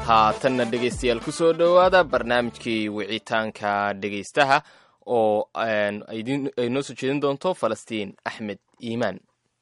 haatanna dhegaystayaal ku soo dhowaada barnaamijkii wicitaanka dhegaystaha oo ay noo soo jeedin doonto falastiin axmed iimaan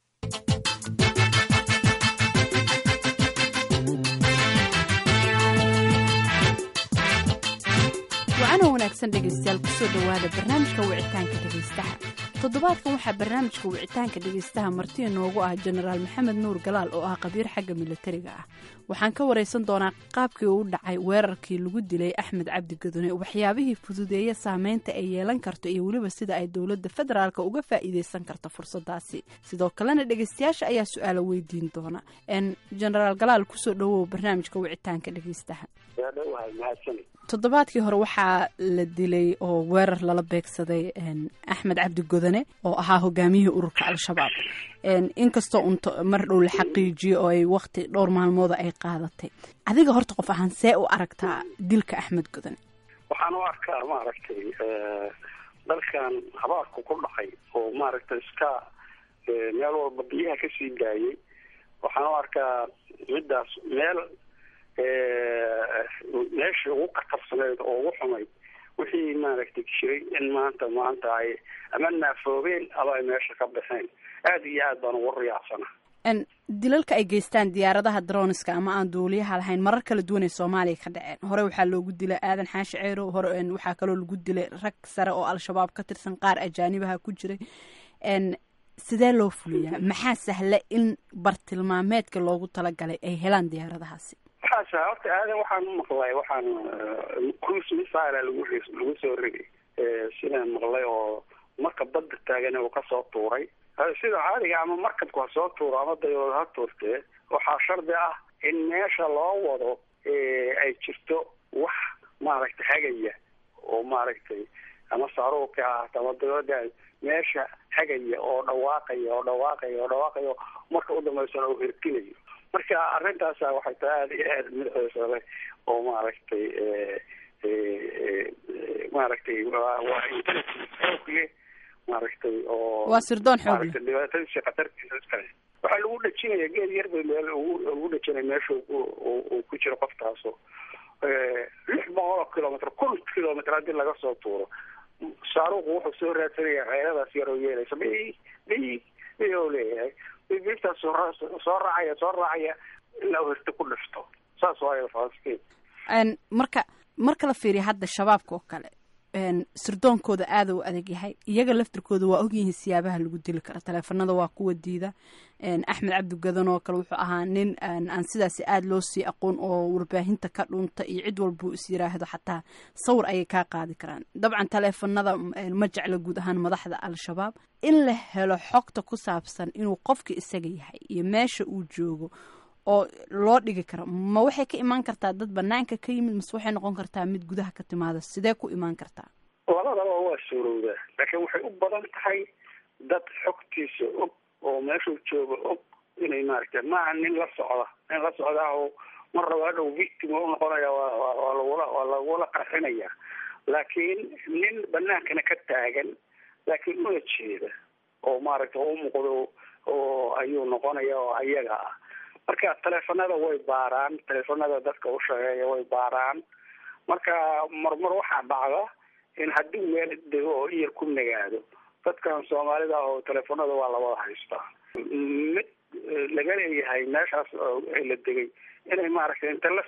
wacana wanaagsan dhegaystayaal kusoo dhowaada barnaamijka wicitaanka dhegaystaha toddobaadkan waxaa barnaamijka wicitaanka dhegaystaha marti inoogu ah jenaraal maxamed nuur galaal oo ah qabiir xagga milatariga ah waxaan ka waraysan doonaa qaabkii uu dhacay weerarkii lagu dilay axmed cabdi gadone waxyaabihii fududeeya saameynta ay yeelan karto iyo weliba sida ay dowladda federaalka uga faa'iideysan karto fursadaasi sidoo kalena dhegaystayaasha ayaa su-aalo weydiin doona jenaraal galaal kusoo dhowow barnaamijka wicitaanka dhegaystaha toddobaadkii hore waxaa la dilay oo weerar lala beegsaday axmed cabdi godane oo ahaa hogaamiyihii ururka al-shabaab inkastoo unto mar dhow la xaqiijiyo oo ay wakti dhowr maalmooda ay qaadatay adiga horta qof ahaan see u aragtaa dilka axmed godane waxaan u arkaa maaragtay dalkan habaarku ku dhacay oo maaragtay iska meel walba biyaha kasii daayay waxaan u arkaa middaas meel meeshii ugu qatarsaneyd oo ugu xumayd wixii maaragtay jiray in maanta maanta ay ama naafoobeen ama ay meesha ka baxeen aada iyo aad baan ugu riyaacsana dilalka ay geystaan diyaaradaha droniska ama aan duuliyaha lahayn marar kala duwan ay soomaaliya ka dhaceen hore waxaa loogu dilay aadan xaashi ceerow hore waxaa kaloo lagu dilay rag sare oo al-shabaab ka tirsan qaar ajaanibaha ku jiray sidee loo fuliyaa maxaa sahla in bartilmaameedka loogu talagalay ay helaan diyaaradahaasi waxaas horta aadan waxaan u maqlay waxaan cruise missile lagu lagu soo rigay sidaan maqlay oo marka badda taagan uu kasoo tuuray sida caadiga ama markabku ha soo tuuro ama dayooda ha tuurtee waxaa shardi ah in meesha loo wado ay jirto wax maaragtay hagaya oo maaragtay ama saaruurka ahaato ama dayooda meesha hagaya oo dhawaaqaya oo dhawaaqaya oo dhawaaqayo marka u dambeysana uu hirkinayo marka arrintaasa waxay tahay aada iyo aada madaxeesa leh oo maaragtay maaragtay waa intelligence xoog leh maaragtay oo waa sirdoon xoog leh maaragtay dhibaatadiisa khatartiisa iskale waxaa lagu dhajinaya geed yar bay meel ugu ugu dhajinaya meesha uu ku jiro qoftaaso lix boqol oo kilomitr kun kilomitr haddii laga soo tuuro saaruuqu wuxuu soo raadsanaya ceeladaas yaroo yeelaysa bi bi bi oo leeyahay bibtaas soo raacaya soo raacaya ilaa uu hirta ku dhifto saas waayo falastiin marka marka la fiiriya hadda shabaabka oo kale sirdoonkooda aada u adag yahay iyaga laftirkooda waa ogyihiin siyaabaha lagu dili kara taleefanada waa kuwa diida axmed cabdi gadan oo kale wuxuu ahaa nin aan sidaasi aada loo sii aqoon oo warbaahinta ka dhunta iyo cid walbuu is yiraahdo xataa sawir ayay kaa qaadi karaan dabcan taleefanada ma jecla guud ahaan madaxda al-shabaab in la helo xogta ku saabsan inuu qofka isaga yahay iyo meesha uu joogo oo loo dhigi karo ma waxay ka imaan kartaa dad banaanka ka yimid mase waxay noqon kartaa mid gudaha ka timaada sidee ku imaan kartaa labadaba waa suurowdaa laakiin waxay u badan tahay dad xogtiisa og oo meeshuu jooga og inay maaragtay maaha nin la socda nin la socdaa oo mar raba hadhow victim u noqonaya waa lagula waa lagula qarxinaya laakiin nin banaankana ka taagan laakiin una jeeda oo maaragtay u muuqdo oo ayuu noqonaya oo ayaga ah marka taleefanada way baaraan taleefanada dadka u shaqeeya way baaraan marka marmar waxaa dhacda in haddii meel dego oo iyar ku nagaado dadkan soomaalida ah oo taleefanada waa lawada haystaa mid laga leeyahay meeshaas la degay inay maaragtay inta la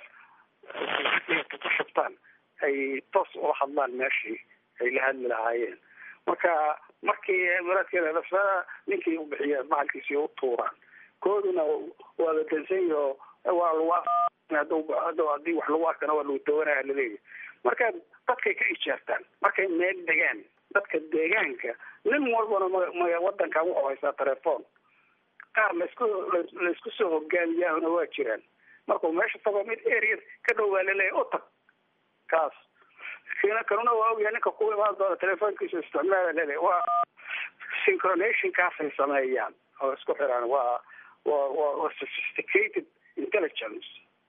ku shubtaan ay toos ula hadlaan meeshii ay la hadli lahaayeen marka markii maraadkeeda ninkii u bixiya bacalkiisii u tuuraan kooduna waa la dansanyaho waa lagu haddii wax lagu arkana waa lagu dawanaya laleeyahy marka dadkay ka ijaartaan markay meel degaan dadka deegaanka nin walbana m wadankan wuxuu haystaa telefoon qaar laisku laisku soo hogaamiyaahuna waa jiraan markuu meesha tago mid area ka dhow baa laleeyahy u tag kaas kina kanuna waa ogyahay ninka ku imaan doona telefoonkiisa isticmaala laleeyahy waa synchronationkaasay sameeyaan oo isku xiraan waa waa waa waa sophisticated intelligence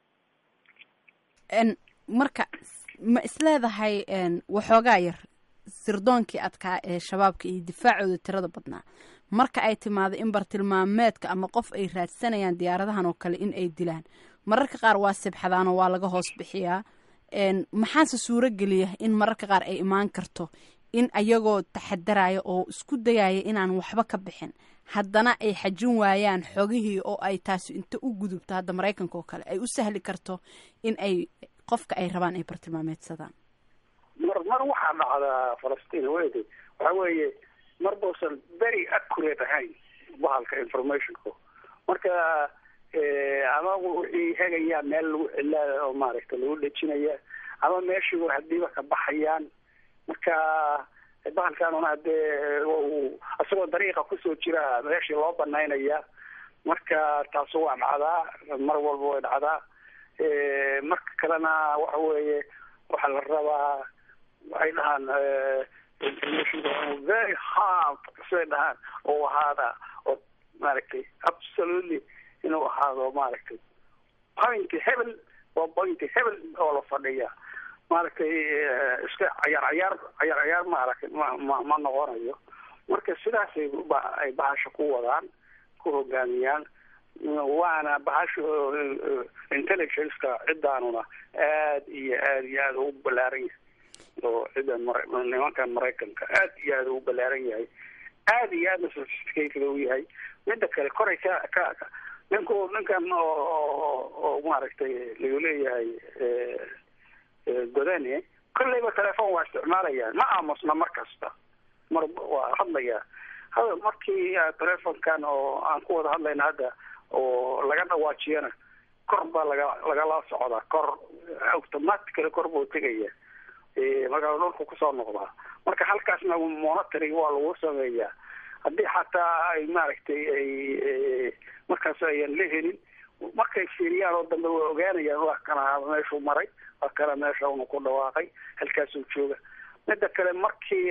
marka ma isleedahay waxoogaa yar sirdoonkii adkaa ee shabaabka iyo difaacooda tirada badnaa marka ay timaado in bartilmaameedka ama qof ay raadsanayaan diyaaradahan oo kale in ay dilaan mararka qaar waa sibxadaan oo waa laga hoos bixiyaa maxaase suuro geliya in mararka qaar ay imaan karto in ayagoo taxadaraya oo isku dayaya inaan waxba ka bixin haddana ay xajin waayaan xogihii oo ay taasi inta u gudubto hadda maraykanka oo kale ay u sahli karto in ay qofka ay rabaan ay bartilmaameedsadaan mar mar waxaa dhacdaa falastiin weyde waxa weeye mar bausan very accurate ahayn bahalka informationka marka ama wixii hegaya meel lagu cilaa oo maaragta lagu dhejinaya ama meeshii war hadiiba ka baxayaan marka bahalkanuna hadee isagoo dariiqa kusoo jira meeshii loo banaynaya marka taasu waa dhacdaa mar walba way dhacdaa marka kalena waxa weeye waxaa la rabaa waxay dhahaan very hard say dhahaan oo ahaada oo maaragtay absolutely inuu ahaado maaragtay point hebel waa point hebel oo la fadhiya maaragtay iska cayaar cayaar cayaar cayaar maaragtay ma ma ma noqonayo marka sidaasay ay bahasha ku wadaan ku hogaamiyaan waana bahasha intelligenceka cidaanuna aad iyo aad iyo aad ugu balaaran yahay oo cidan mara nimankan maraykanka aad iyo aad ugu balaaran yahay aad iyo aadna sophisticated u yahay mida kale koray ka ka ninku ninkan oo oo maaragtay lagu leeyahay godane kolleyba telefoon waa isticmaalayaan ma aamusna mar kasta mar waa hadlaya hada markii telefonkan oo aan ku wada hadlayna hadda oo laga dhawaajiyana kor baa laga lagala socdaa kor automatically kor buu tegaya markaa dhulku kusoo noqdaa marka halkaasna monitoring waa lagu sameeyaa haddii xataa ay maaragtay ay markaas ayan la helin markay fiiriyaan oo dambe way ogaanayaan waa kana meeshuu maray waa kana meesha unu ku dhawaaqay halkaasuu jooga mida kale markii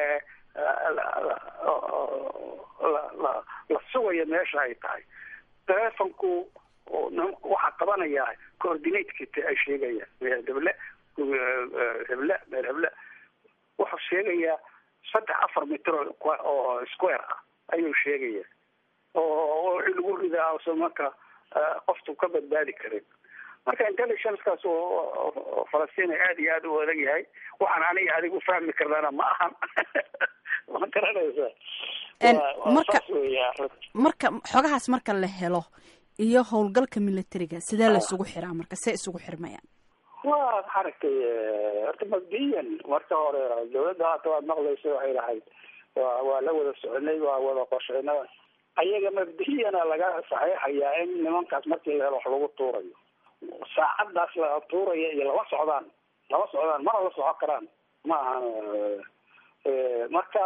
la la sugayo meesha ay tahay telefonku waxaa qabanayaa coordinateki ay sheegayaan meel heble heble meel heble wuxuu sheegayaa saddex afar mitr oo square ah ayuu sheegaya oo wixii lagu ridaa ose marka qoftu ka badbaadi karin marka intelligencekaas oo falastiin aad iyo aad u adag yahay waxaan aniga adig u fahmi karnana ma ahan ma garanaysa marka marka xogahaas marka la helo iyo howlgalka militariga sidee la isugu xiraa marka see isugu xirmayaan wa maaragtay horta mabdiyan marka hore dawladda haata waad maqlaysa waxay lahayd wa waa la wada soconay waa wada qorsheynada ayaga mabdiyana laga saxeexayaa in nimankaas markii la helo wax lagu tuurayo saacadaas la tuuraya iyo lama socdaan lama socdaan mana la socon karaan ma ahan marka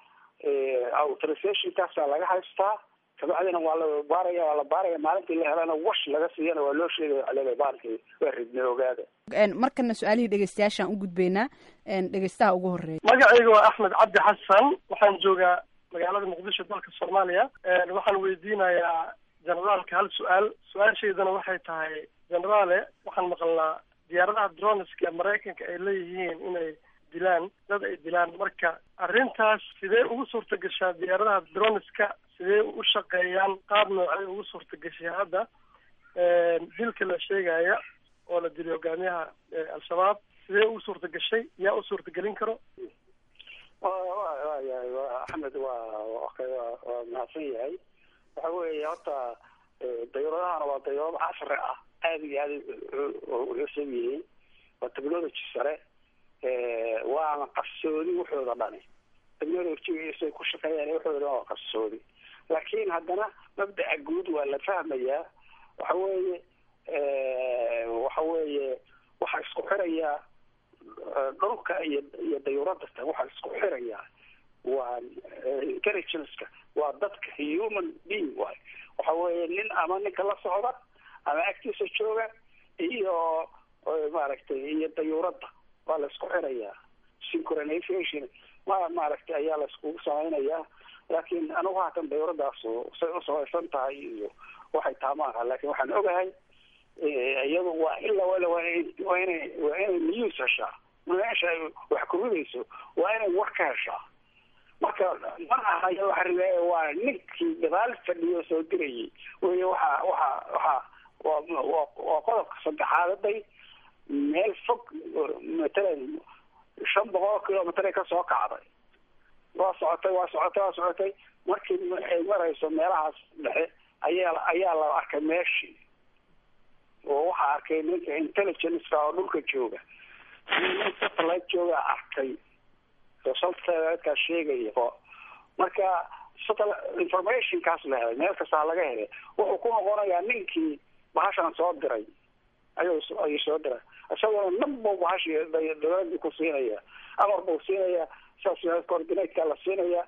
authorizationkaasaa laga haystaa kabacdina waa la baaraya waa la baaraya maalintii la helana wash laga siiyana waa loo sheegaya alele baalkii waa ridnay ogaada markana su-aalihii dhegeystayaashaan u gudbaynaa dhegeystaha ugu horeeya magacayga waa axmed cabdi xasan waxaan joogaa magaalada muqdisho dalka soomaaliya waxaan weydiinayaa generaalka hal su-aal su-aashaydana waxay tahay generaale waxaan maqalnaa diyaaradaha droneska maraykanka ay leeyihiin inay dilaan dad ay dilaan marka arrintaas sidee ugu suurta gashaa diyaaradaha droneska sidee u shaqeeyaan qaab noocay ugu suurta gashay hadda dilka la sheegaya oo la dilay hogaamiyaha al-shabaab sidee ugu suurta gashay yaa u suurtagelin karo wayahay wa axmed waa waa mahadsan yahay waxa weeye horta dayuuradahana waa dayuurado casri ah aada iyo aada cusub yihiin waa technology sare waana qarsoodi wuxooda dhani technologygiisay ku shaqeeyaan wuxooda waa qarsoodi laakiin haddana mabdaca guud waa la fahmayaa waxa weeye waxa weeye waxaa isku xirayaa dhulka iyo iyo dayuuradata waxaa isku xirayaa waa intelligenceka waa dadka human being waay waxa weeye nin ama ninka la socda ama agtiisa jooga iyo maaragtay iyo dayuuradda waa la isku xirayaa synchronization ma maaragtay ayaa la iskugu samaynayaa laakiin anigu haatan dayuuradaas say u samaysan tahay iyo waxay taa maaha laakin waxaan ogahay iyadu waa ila wala waa waa inay waa inay news heshaa meesha ay wax kuridayso waa inay war ka heshaa marka mana ahayo waxa riwaaya waa ninkii gadaal fadhiyo soo dirayay wey waxa waxa waxa waa waa waa qodobka saddexaadaday meel fog matalan shan boqol kilomitr ka soo kacday waa socotay waa socotay waa socotay markii ay marayso meelahaas dhexe ayaa ayaa la arkay meeshii oo waxaa arkay ninka intelligence oo dhulka jooga nin satellite jooga arkay oo satellitekaas sheegaya oo marka satellite informationkaas la helay meel kastaa laga helay wuxuu ku noqonayaa ninkii bahashan soo diray ayuu ayuu soo diray isaguna nabbu bahashi dawladii ku siinaya amar buu siinaya saas coordinateka la siinaya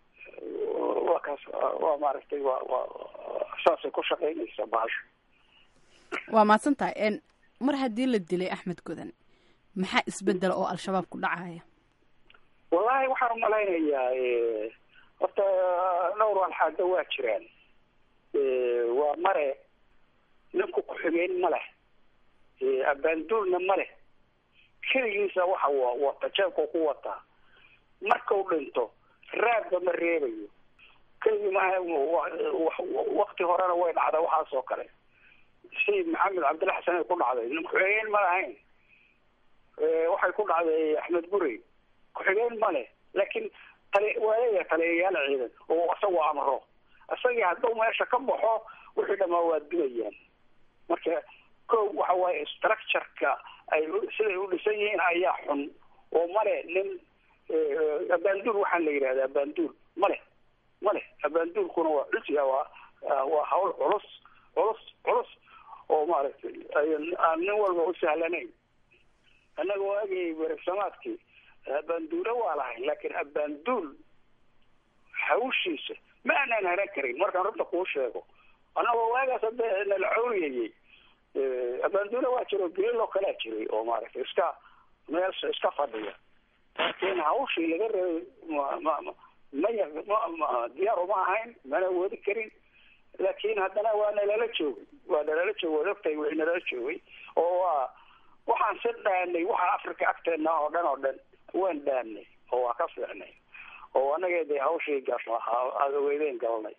waa kaas waa maaragtay waa waa saasay ku shaqaynaysa bahasha waa mahadsan tahay mar haddii la dilay axmed godan maxaa isbedela oo al-shabaab ku dhacaya wallahi waxaan umalaynayaa horta dhowr walxaada waa jiraan waa mare ninku ku-xigeyn ma leh abaanduulna ma leh keligiisa waxa wata jeebkau ku wataa markau dhinto raadba ma reebayo keligii maaha wakti horena way dhacda waxaas oo kale sayid maxamed cabdilla xasan ay ku dhacday nin ku-xigeen ma lahayn waxay ku dhacday axmed gurey ku-xigeen ma leh laakiin tali waa leeyahay taliyayaal ciidan oo isagoo amro isagii hadduu meesha ka baxo wixii dhamaa waa dilayaan marka ko waxa waaye structureka ay siday u dhisan yihiin ayaa xun oo male nin abaanduul waxaan la yidhahda abaanduul male male abaanduulkuna waa cusya waa waa hawl culus culus culus oo maaragtay aan nin walba u sahlanayn annaga waagay beresamaadkii abaanduule waa lahayn laakiin abaanduul hawshiisa ma aanaan haran karin markaan runta kuu sheego annagoo waagaas hadda nala cawriyayay abaanduule waa jiro geeloo kalaa jiray oo maaragtay iska meesha iska fadhiya laakiin hawshii laga rabay ma ma maya ma diyaar uma ahayn mana wadi karin laakiin haddana waa nalala joogay waa nalala joogay waad ogtahay wixii nalala joogay oo waa waxaan si dhaanay waxaa africa agteena oo dhan oo dhan waan dhaanay oo waa ka fiicnay oo anaga dee hawshii aada weydeen galnay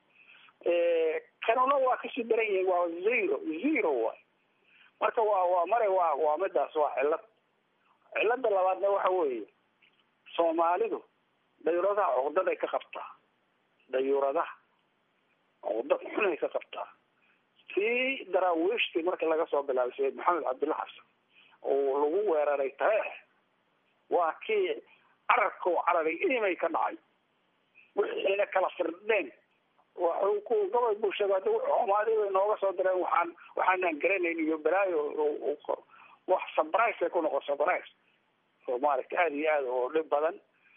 kanuna waa kasii daran yihiin waa zero zero way marka waa waa mare waa waa midaas waa cillad cillada labaadna waxa weeye soomaalidu dayuuradaha cuqdaday ka qabtaa dayuuradaha cuqdad xunay ka qabtaa tii daraawiishtii marka laga soo bilaabay sayid maxamed cabdilla xasan oo lagu weeraray tareex waa kii cararka oo cararay imay ka dhacay wixiina kala firdheen waxuu ku gobol bulshada hadda xumaadii bay nooga soo direen waxaan waxaanaan garanayn iyo balaayo wax surprise ay ku noqon surprise oo maaragta aada iyo aada oo dhib badan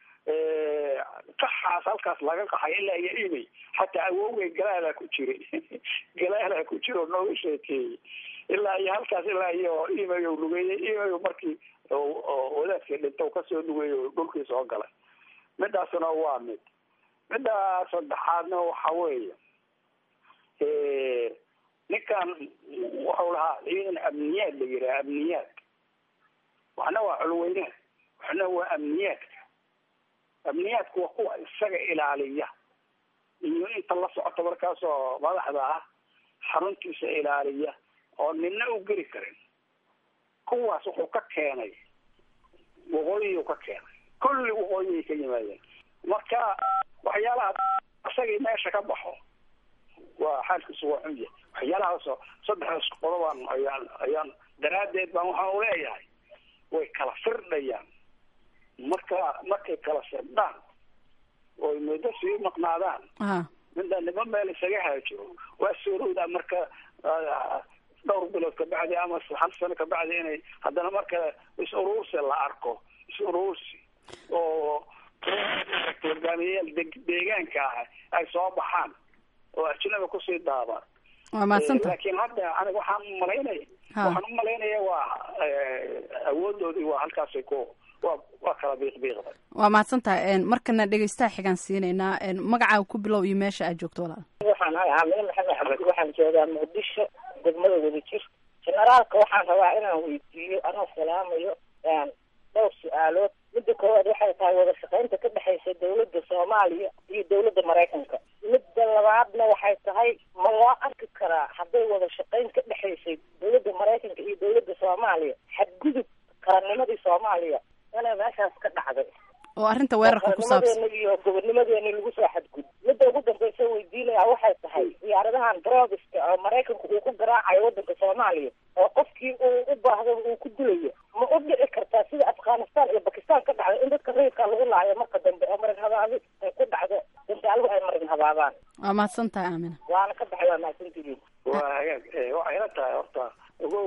qaxaas halkaas laga qaxay ilaa iyo imay xataa awowgay galaalaa ku jiray galaalaa ku jira oo nooga sheekeeyey ilaa iyo halkaas ilaa iyo imay u lugeeyey imay markii wadaadkii dhinta kasoo lugeeyey oo dhulkii soo galay midaasna waa mid midda saddexaadna waxa weeye ninkan wuxuu lahaa ciidan amniyaad la yidhaha amniyaad waxna waa culweynaha waxna waa amniyaadka amniyaadku waa kuwa isaga ilaaliya iyo inta la socota markaasoo madaxda ah xaruntiisa ilaaliya oo nina u geli karin kuwaas wuxuu ka keenay waqooyiyuu ka keenay kulli waqooyiyay ka yimaadeen marka waxyaalaha isagii meesha ka baxo waa xaalkiisu waa xun yahay waxyaalahaasoo saddexdaas qodobaan ayaan ayaan daraaddeed baan waxaan uleeyahay way kala firdhayaan marka markay kala firdhaan oy muddo sii maqnaadaan midda nimo meel isaga haajiro waa suurowdaa marka dhowr bilood kabacdi ama hal sano kabacdi inay haddana marka is-uruursi la arko is-uruursi oo hogaamiyayaal deegaanka ah ay soo baxaan oo ajnaba kusii daabaan waa mahadsanta laakiin hadda aniga waxaan umalaynaya waxaan umalaynaya waa awoodoodii waa halkaasay ku waa waa kala biiqbiiqday waa mahadsantahay markana dhegeystaha xigaan siinaynaa magacaaga ku bilow iyo meesha aad joogto walaal waxaan ahay xamile maxamed axmed waxaan joogaa muqdisho degmada wadajir generaalka waxaan rabaa inaan weydiiyo anoo salaamayo dhowr su-aalood midda koowaad waxay tahay wada shaqaynta ka dhexaysa dawladda soomaaliya iyo dawladda maraykanka midda labaadna waxay tahay ma loo arki karaa hadday wada shaqayn ka dhexaysay dawladda maraykanka iyo dawladda soomaaliya xadgudub qarannimadii soomaaliya inay meeshaas ka dhacday oo arrinta weerarka ku saabsan qarannimadeena iyo gobonnimadeena lagu soo xadgud midda ugu dambaysa weydiinaya waxay tahay diyaaradahan drogiska oo maraykanku uu ku garaacayo wadanka soomaaliya oo qofkii uu u baahdo uu ku dilayo ma u dhici kartaa sida afghanistan iyo bakistan ka dhacday in dadka rayidka lagu laayo marka dambe oo marin habaabi ay ku dhacdo dantaaluhu ay marin habaabaan waa mahadsan tahay aamina waana ka baxay waa mahadsantihiin waa hagaag Eh, waxay la tahay horta ogow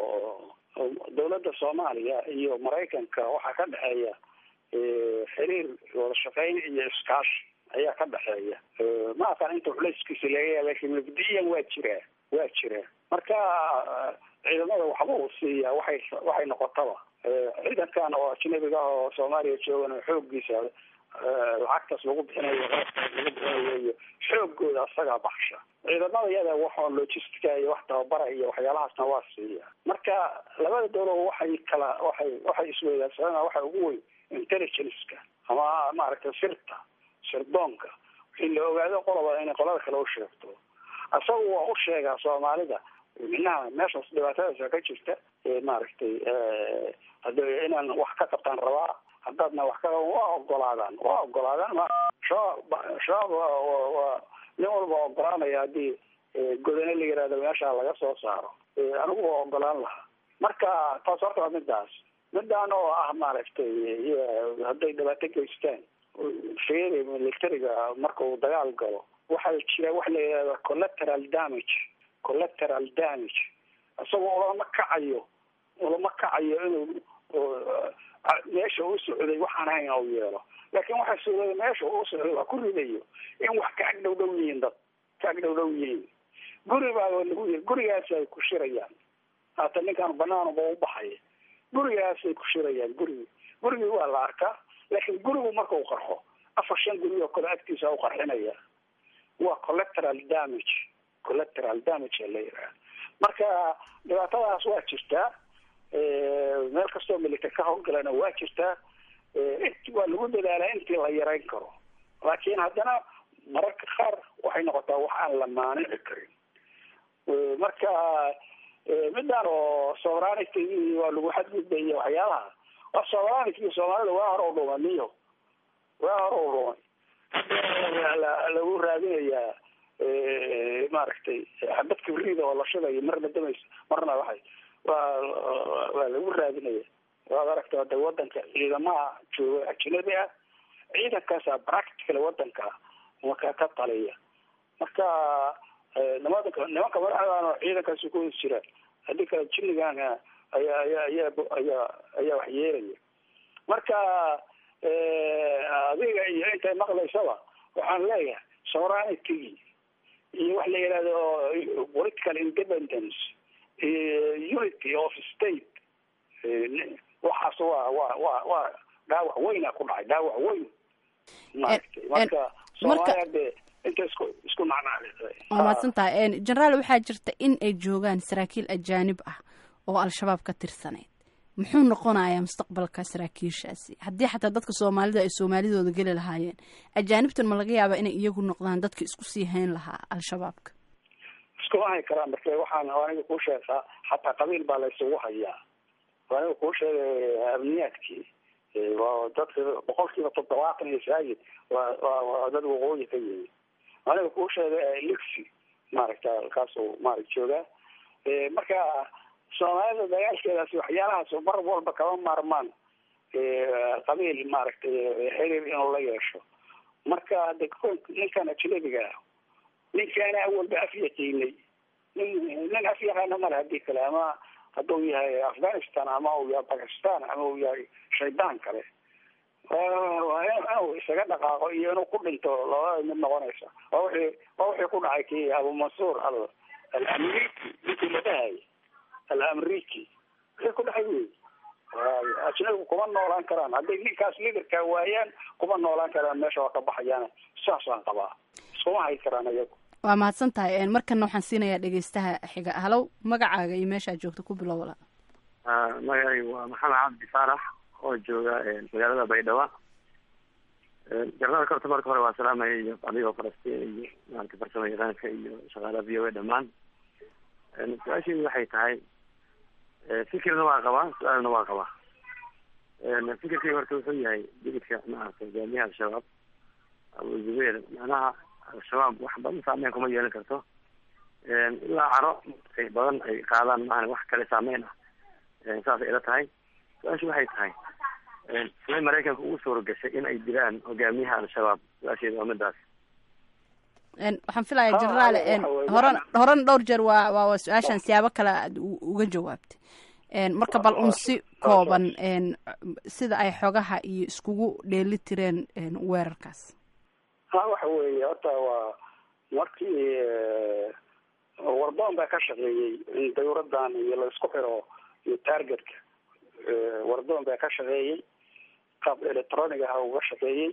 dawladda soomaaliya iyo maraykanka waxaa ka dhexeeya eh, xiriir wada shaqayn iyo iskaashi ayaa ka dhexeeya Eh, ma aqaan inta culayskiisa laga yaaba laakiin mabdiyan waa jiraa waa jiraa marka eh, ciidamada waxba uu siiyaa waxay waxay noqotaba Eh, ciidankan oo ajnabiga ah oo soomaaliya joogan xooggiisa eh, lacagtaas lagu bixinayo qaabkaas lagu bixinayo iyo xoogooda asagaa baxsha ciidamada iyada waxoo logistica iyo wax tababara iyo waxyaalahaasna waa siiya marka labada dowlad waxay kala waxay waxay isweydaarsadaan waxa ugu weyn intelligence-ka ama maaragtay sirta sirdoonka wixii la ogaado qoloba inay qolada kale u sheegto asagu waa u sheegaa soomaalida minaha meeshaas dhibaatadaasa ka jirta ee maaragtay hada inaan wax ka qabtaan rabaa haddaadna wax ka qaban waa ogolaadaan waa ogolaadaan ma shabaab shabaab waa waa- waa nin walba ogolaanaya haddii eh, godane la yihahdo meesha laga soo saaro Eh, anigu waa ogolaan lahaa marka taas horta waa midaas midaan oo ah maaragtay iyo hadday dhibaato geystaan fiiri militariga marka uu dagaal galo waxaa jira wax la yidhahdo collateral damage collateral damage isagoo ulama kacayo ulama kacayo inuu oo, ah, meesha u socday waxaan ahayn u yeelo laakiin waxaa sugaya meesha uu socday waa ku ridayo in wax ka ag dhow dhow yihiin dad ka ag dhow dhow yihiin guri baa lagu yiri gurigaas ay ku shirayaan haata ninkaan banaanuba u baxaya gurigaasay ku shirayaan gurigi gurigii waa la arkaa laakiin gurigu marka uu qarxo afar shan guri oo kale agtiisa u qarxinaya waa collateral damage collateral damage ee la yidhaha marka dhibaatadaas waa jirtaa Eh, meel kastoo milita ka howlgalana waa jirtaa Eh, int waa lagu dadaalaa intii la yarayn karo laakiin haddana mararka qaar waxay noqotaa wax aan la maanici karin Eh, marka eh, midaan oo sovereignty waa lagu xadgudbaya waxyaalaha waa sovereignty soomaalida waa hore u dhumaniyo waa hore u dhumay La- la- lagu raadinayaa eh, maaragtay xabad kibriida oo la shidayo marna damaysa marna waxay waa waa- waa lagu raadinaya waad aragta hada wadanka ciidamaha jooga ajnabi ah ciidankaasa practical wadanka marka ka taliya marka eh, nimanka nimanka madaxdan oo ciidankaasi ku wada jira haddii kale jinnigan ayaa ayaa ayaa ayaa ayaa wax yeelaya marka eh, adiga iyo intay maqlaysaba waxaan leeyahay sovereignty iyo wax la yidhahdo political independence iyo unity of state eh, ni- waxaas waa waa waa waa dhaawac weyna ku dhacay dhaawac weyn maaragtay en- marka marka- soomaaliya dee inta isku isku nacnacday waa mahadsan tahay generaal waxaa jirta in ay joogaan saraakiil ajaanib ah oo al-shabaab ka tirsaneyd muxuu noqonayaa mustaqbalka saraakiishaasi haddii xataa dadka soomaalida ay soomaalidooda geli lahaayeen ajaanibtan ma laga yaabaa inay iyagu noqdaan dadka isku sii hayn lahaa al-shabaabka iskuma hay karaan marka waxaan aniga kuu sheegaa xataa qabiil baa la isugu hayaa aniga kuu sheegay amniyaadkii Eh, waa dadka boqol kiiba toddobaatan iyo saagid waa waa waa dad waqooyi ka yimi aniga kuu sheegay lixi maaragta halkaasuu maarag joogaa Eh, marka soomaalida dagaalkeedaasi waxyaalahaas mar walba kama maarmaan eh, qabiil maaragtay xiriir inuu la yeesho marka de ninkan ajnabiga ah ninkaana awalba af yaqiinay nin nin af yaqaana male hadii kale ama hadduu yahay afghanistan ama uu yahay bakistan ama uu yahay shaydaan kale waa waa inuu isaga dhaqaaqo iyo inuu ku dhinto labada mid noqonaysa waa wixii waa wixii ku dhacay kii abu mansuur al alamriki ninkii la dhahayay alamriki wixii ku dhacay wey waayo ajnabigu kuma noolaan karaan hadday ninkaas liderka waayaan kuma noolaan karaan meesha waa ka baxayaan saasaan qabaa iskuma hay karaan iyagu waa mahadsan tahay markana waxaan siinayaa dhegeystaha xiga halow magacaaga iyo meeshaad joogto ku bilow wala magacaygu waa maxamed cabdi faarax oo jooga magaalada baydhabo jarnaalka horta marka hore waa salaamaya iyo adigoo falastiin iyo maarata farsamo yaqaanka iyo shaqaalaha v o a dhamaan su-aasheedu waxay tahay fikirna waa qabaa su-aalna waa qabaa fikirkayga horta wuxuu yahay digidka maarata hogaamiyaha al-shabaab abu zubeer macnaha al-shabaab wax badan saameyn kuma yeelan karto ilaa caro ay badan ay qaadaan maahan wax kale saameyn ah saasay ila tahay su-aashu waxay tahay siday maraykanka ugu suura gashay in ay dilaan hogaamiyaha al-shabaab su-aasheeda waa midaas waxaan filayaa jenaraal horan horan dhowr jeer waa waa waa su-aashan siyaabo kale aad uga jawaabtay marka bal un si kooban sida ay xogaha iyo iskugu dheeli tireen weerarkaas ha waxa weeye horta waa markii wardoon baa ka shaqeeyey in dawladdan iyo la isku xiro iyo targetka wardoon baa ka shaqeeyey qaab electronic ah uga shaqeeyey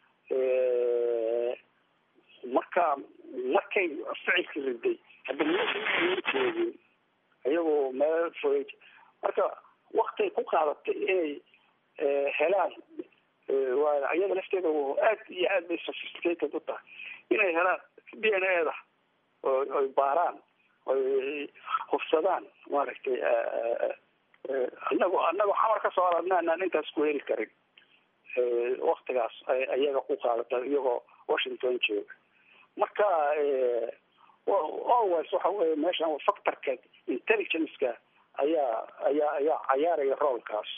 marka markay ficilka riday hadda mejoogin iyagoo meel fogey marka waktay ku qaadatay inay helaan waa iyada lafteeda aad iyo aad bay sophisticated u tahay inay helaan d n a da oy baaraan oy hufsadaan maaragtay anago anagoo xamar ka soo aradna anaan intaas ku heli karin waktigaas iyaga ku qaadata iyagoo washington jooga marka always waxa weye meeshan factorka intelligence-ka ayaa ayaa ayaa cayaaraya roolkaas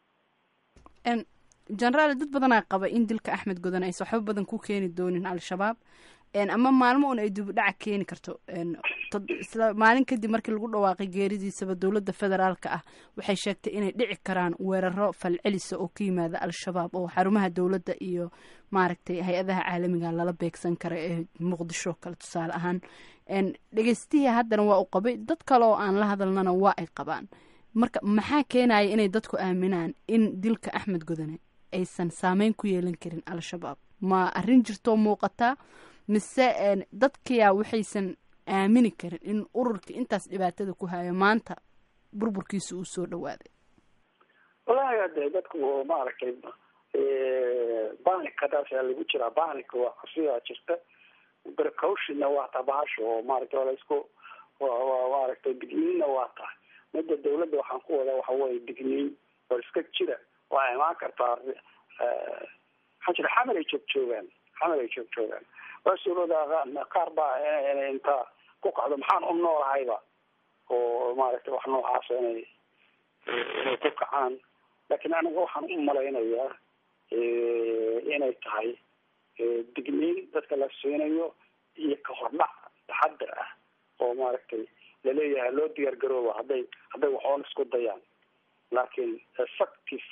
generaal dad badanaa qaba in dilka axmed godan aysa waxba badan ku keeni doonin al-shabaab ama maalmo un ay dibudhaca keeni karto isla maalin kadib markii lagu dhawaaqay geeridiisaba dowladda federaalka ah waxay sheegtay inay dhici karaan weeraro falcelisa oo ka yimaada al-shabaab oo xarumaha dowladda iyo maaragtay hay-adaha caalamiga lala beegsan kara ee muqdisho kale tusaale ahaan dhegeystihii haddana waa u qabay dad kale oo aan la hadalnana waa ay qabaan marka maxaa keenaya inay dadku aaminaan in dilka axmed godane aysan saameyn ku yeelan karin al-shabaab ma arrin jirtoo muuqataa mise dadkiyaa waxaysan aamini karin in ururka intaas dhibaatada ku hayo maanta burburkiisa uu soo dhawaaday wallaahi ade dadku maaragtay banikadaasaa lagu jiraa banika waa sidaa jirta precautionna waa tabaasho oo maaragtay waa laisku waa maaragtay digniinna waa tahay midda dawladda waxaan ku wadaa waxa weye digniin oo iska jira waa imaan kartaa maxaa jira xamar ay joog joogaan xamar ay joog joogaan waa suurooda qaar baa inay intaa ku kacdo maxaan u noolahayba oo maaragtay wax noocaasa inay inay ku kacaan laakiin aniga waxaan u malaynayaa inay tahay digniin dadka la siinayo iyo kahordhac taxadar ah oo maaragtay laleeyahay loo diyaar garooba hadday hadday waxoon isku dayaan laakiin effective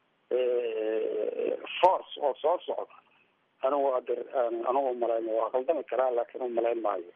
force oo soo socda anigu ader anigu umalayn waa qaldami karaa laakiin umalayn maayo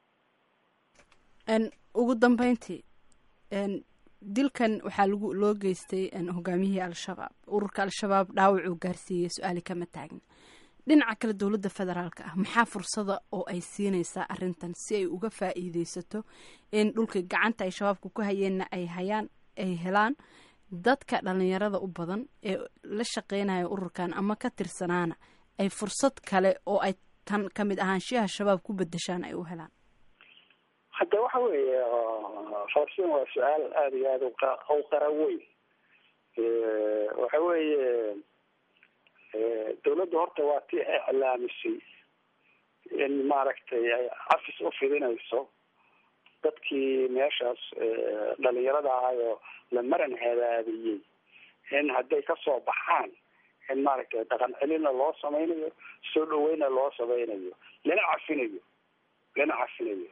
ugu dambeyntii dilkan waxaa lagu loo geystay hogaamiyihii al-shabaab ururka al-shabaab dhaawacuu gaarsiiyey su-aali kama taagna dhinaca kale dowladda federaalka ah maxaa fursada oo ay siinaysaa arrintan si ay uga faa'iideysato in dhulka gacanta ay shabaabka ku hayeenna ay hayaan ay helaan dadka dhalinyarada u badan ee la shaqeynaya ururkan ama ka tirsanaana ay fursad kale oo ay tan ka mid ahaanshiyaha shabaab ku bedeshaan ay u helaan hadda waxa weeye farsin waa su-aal aada iyo aada u qara weyn waxa weeye dawladda horta waa tii iclaamisay in maaragtay ay cafis u fidinayso dadkii meeshaas dhalinyarada ahayoo la maran hadaadiyey in hadday kasoo baxaan in maaragtay dhaqan celinna loo sameynayo soo dhaweynna loo sameynayo lana cafinayo lana cafinayo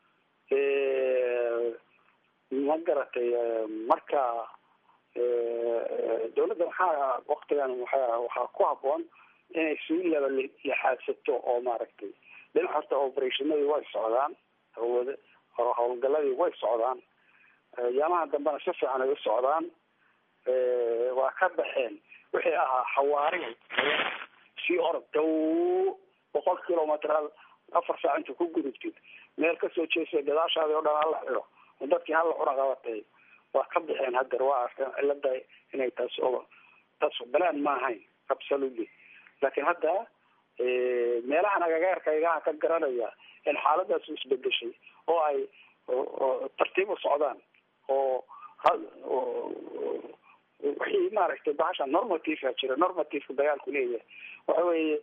ma garatay marka dawladda waxaa waktigan waa waxaa ku haboon inay sii laba lixaadsato oo maaragtay dhinac horta operationadii way socdaan hawada howlgaladii way socdaan yaamaha dambena si fiican ay u socdaan waa ka baxeen wixii ahaa xawaari sii orod dow boqol kilometer afar saac inta ku gudubtid meel kasoo jeesa gadaashaadi o dhan hala xidho dadkii hala cuna qabatay waa ka baxeen hadeer waa arkeen cilada inay taas o taas balaan ma ahayn absolutely laakiin hadda meelahan agagaarkaygaha ka garanaya in xaaladaas isbedeshay oo ay tartiib u socdaan oo wixii maaragtay bahasha normativea jira normativeka dagaalku leeyahay waxa weeye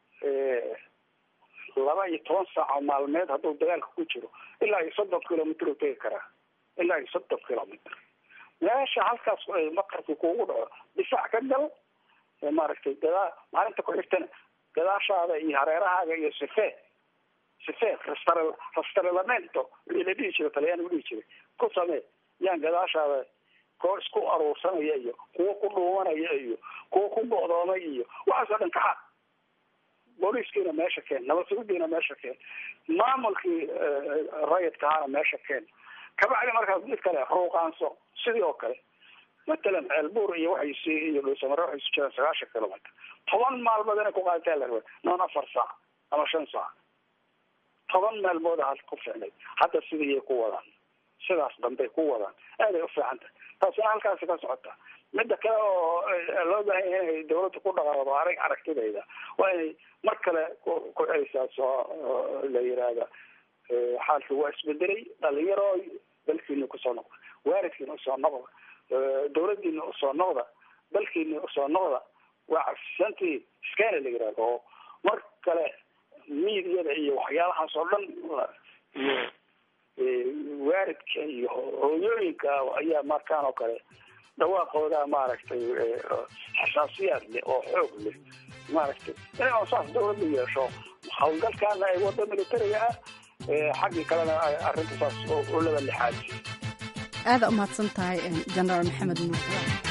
laba iyo toban saaco maalmeed hadduu dagaalka ku jiro ilaa iyo soddon kilomitr u tegi karaa ilaa iyo soddon kilomitr meesha halkaas maqarki kuugu dhaco difaac ka gal maaragtay gadaa maalinta ku xigtana gadaashaada iyo hareerahaaga iyo sife sife rastar rastarelamento wixii la dhihi jira talyaani udhihi jiray ku samee yaan gadaashaada koo isku aruursanaya iyo kuwo ku dhuumanaya iyo kuwo ku go'doomay iyo waxaasoo dhan kaxa booliiskiina meesha keen nabadsugudiina meesha keen maamulkii rayidka ahaana meesha keen kabacdi markaas mid kale ruuqaanso sidii oo kale matalan ceelbuur iyo waxay iyo dhuusamare waxay isu jiraan sagaashan kilomitr toban maalmood inay ku qaadataa la rabaa noon afar saac ama shan saac toban maalmood hal ku ficnay hadda sidiiyay ku wadaan sidaas dambey ku wadaan aaday u fiican tahay taasina halkaasi ka socota midda kale oo loo baahan yahay inay dawladda ku dhaqaaqdo arag aragtidayda waa inay mar kale ku celisaa soo la yiraahda xaalkii waa isbedelay dhalinyaro dalkiina kusoo noqda waalidkiina usoo noqda dawladdiina usoo noqda dalkiina usoo noqda waa cafsantii iskana la yirahdo oo mar kale miidiyada iyo waxyaalahaas oo dhan iyo waalidka iyo hooyooyinka ayaa markaan oo kale dhawaaqooda maaragtay xasaasiyaad leh oo xoog leh maaragtay inay saas dawladda yeesho hawlgalkaana ay wado militariga ah xaggii kalena arrinta saas oo laba lixaadi aada umahadsan tahay genaraal maxamed nuur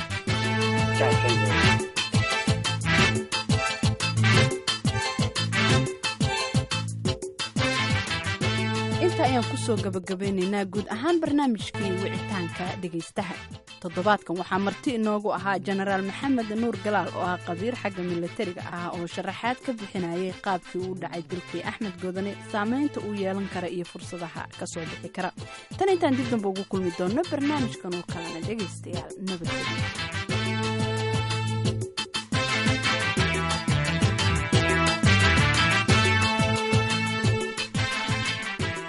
inta ayaan kusoo gabagabeynaynaa guud ahaan barnaamijkii wicitaanka dhegaystaha toddobaadkan waxaa marti inoogu ahaa jenaraal maxamed nuur galaal oo ah qabiir xagga milatariga ah oo sharaxaad ka bixinayay qaabkii uu dhacay dilkii axmed godane saamaynta uu yeelan kara iyo fursadaha ka soo bixi kara tan intaan dib damba ugu kulmi doonno barnaamijkan oo kalena dhegaystayaal nabadgelyo